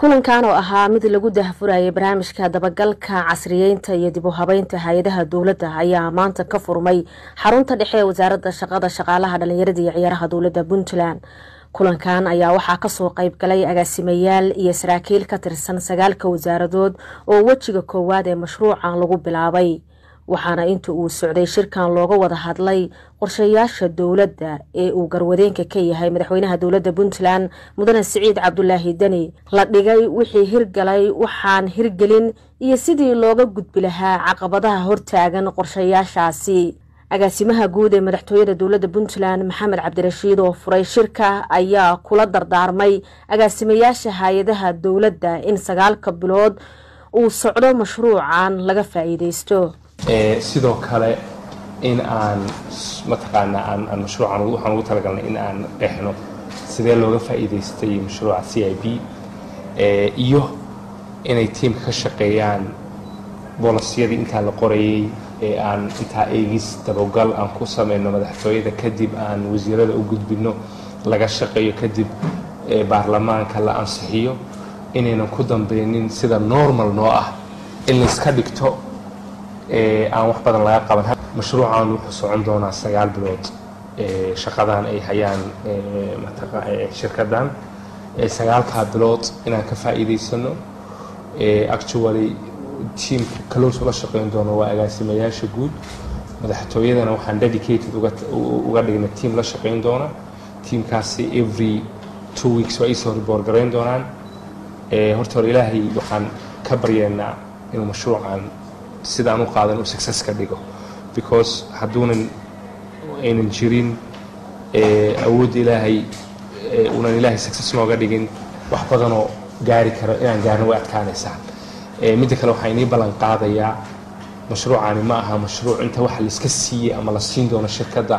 kulankan oo ahaa mid lagu dahfurayay barnaamijka dabagalka casriyeynta iyo dib u habeynta hay-adaha dowladda ayaa maanta ka furmay xarunta dhexe ee wasaaradda shaqada shaqaalaha dhalinyarada iyo ciyaaraha dowladda puntland kulankan ayaa waxaa kasoo qeyb galay agaasimayaal iyo saraakiil ka tirsan sagaalka wasaaradood oo wejiga koowaad ee mashruucan lagu bilaabay waxaana inta uu socday shirkan looga wada hadlay qorshayaasha dowladda ee uu garwadeenka ka yahay madaxweynaha dowladda puntland mudane siciid cabdulaahi deni la dhigay wixii hirgalay waxaan hirgelin iyo sidii looga gudbi lahaa caqabadaha hortaagan qorshayaashaasi agaasimaha guud ee madaxtooyada dowladda puntland maxamed cabdirashiid oo furay shirka ayaa kula dardaarmay agaasimayaasha hay-adaha dowladda in sagaalka bilood uu socdo mashruucan laga faa-iideysto sidoo kale in aan mataqaanaa aan mashruucan waxaan ugu talagalnay in aan dhexno sidee looga faa'iidaystay mashruuca c i b iyo inay tiimka ka shaqeeyaan boolasiyadii intaa la qorayay ee aan intaa eegis dabagal aan ku sameyno madaxtooyada kadib aan wasiirada u gudbino laga shaqeeyo kadib baarlamaanka la ansixiyo inaynan ku dambeynin sida normal noo ah in layska dhigto aan wax badan laga qaban mashruucan wuxuu socon doonaa sagaal bilood shaqadan ay hayaan shirkadan sagaalkaa bilood inaan ka faa'iidaysano actually tiamka close ula shaqeyn doono waa agaasimayaasha guud madaxtooyadana waxaan dedicated uga dhignay tiam la shaqeyn doona tiamkaasi every two weeks waa iisoo report garayn doonaan horta hore ilaahay waxaan ka baryeynaa inuu mashruucan sidaan u qaadan uu success ka dhigo because hadduunan aynan jirin awoodda ilaahay unan ilaahay success nooga dhigin wax badanoo gaari karo inaan gaarno way adkaanaysaa midda kale waxaa inii ballan qaadayaa mashruucani ma aha mashruuc inta waxa laiska siiyey ama la siin doono shirkadda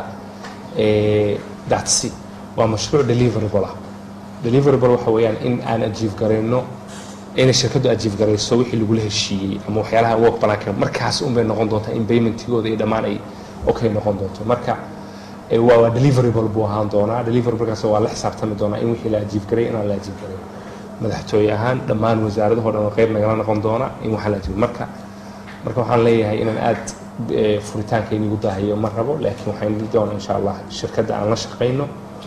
datsi waa mashruuc deliverable ah deliverable waxa weeyaan in aan ajiif garayno inay shirkaddu ajiif garayso wixii lagula heshiiyey ama waxyaalaha work planka markaas unbay noqon doontaa in paymentigooda iyo dhammaan ay okay noqon doonto marka waa waa deliverable buu ahaan doonaa deliverablegaas waa la xisaabtami doonaa in wixii la ajiif garay inaan la ajiif garay madaxtooye ahaan dhammaan wasaaradaho dhan oo qeyb nagala noqon doona in waxaa la ajiif marka marka waxaan leeyahay inaan aad furitaanka inigu daahayo ma rabo laakiin waxaan dhihi doonaa insha allah shirkadda aan la shaqayno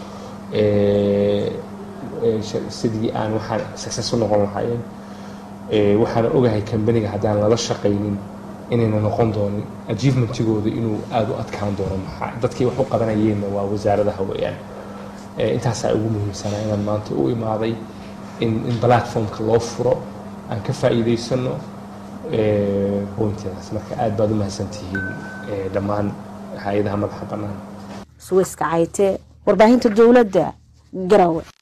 sidii aan waxaan success u noqon lahaayeen waxaana ogahay kambaniga haddaan lala shaqaynin inayna noqon doonin achievementigooda inuu aada u adkaan doono maxaa dadkii wax u qabanayeenna waa wasaaradaha weeyaan intaasaa ugu muhiimsanaa inaan maanta u imaaday in in platformka loo furo aan ka faa'iidaysano pointidaas marka aad baad u mahadsantihiin dhammaan hay-adaha madaxa bannaan suweyska cayte warbaahinta dowladda garawe